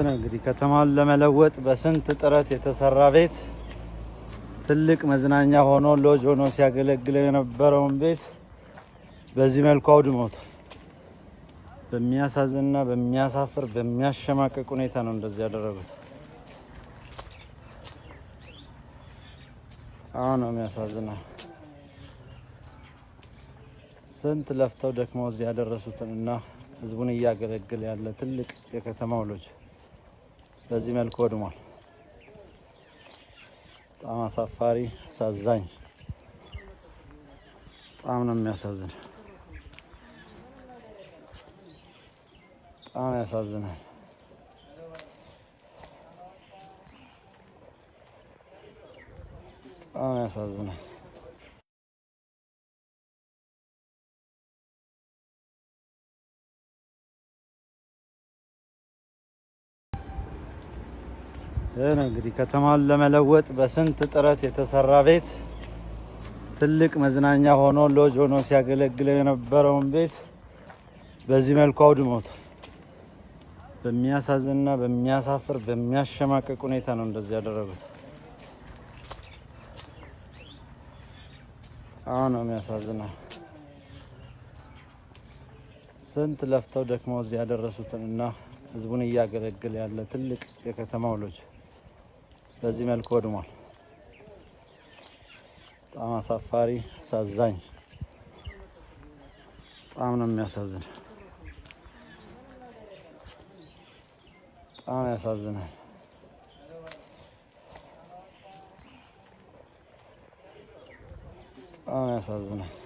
ይህ ነው እንግዲህ ከተማውን ለመለወጥ በስንት ጥረት የተሰራ ቤት ትልቅ መዝናኛ ሆኖ ሎጅ ሆኖ ሲያገለግለው የነበረውን ቤት በዚህ መልኩ አውድሞታል። በሚያሳዝንና በሚያሳፍር በሚያሸማቅቅ ሁኔታ ነው እንደዚህ ያደረጉት። አሁን ነው የሚያሳዝነው። ስንት ለፍተው ደክመው እዚህ ያደረሱትን እና ህዝቡን እያገለገለ ያለ ትልቅ የከተማው ሎጅ በዚህ መልኩ ወድሟል። በጣም አሳፋሪ፣ አሳዛኝ፣ በጣም ነው የሚያሳዝን። በጣም ያሳዝናል። በጣም ያሳዝናል። ይህ ነው እንግዲህ ከተማውን ለመለወጥ በስንት ጥረት የተሰራ ቤት ትልቅ መዝናኛ ሆኖ ሎጅ ሆኖ ሲያገለግለው የነበረውን ቤት በዚህ መልኩ አውድሞታል። በሚያሳዝንና በሚያሳፍር በሚያሸማቅቅ ሁኔታ ነው እንደዚህ ያደረጉት። አሁን ነው የሚያሳዝነው። ስንት ለፍተው ደክመው እዚህ ያደረሱትን እና ህዝቡን እያገለገለ ያለ ትልቅ የከተማው ሎጅ በዚህ መልኩ ወድሟል። በጣም አሳፋሪ፣ አሳዛኝ፣ በጣም ነው የሚያሳዝን። በጣም ያሳዝናል። በጣም ያሳዝናል።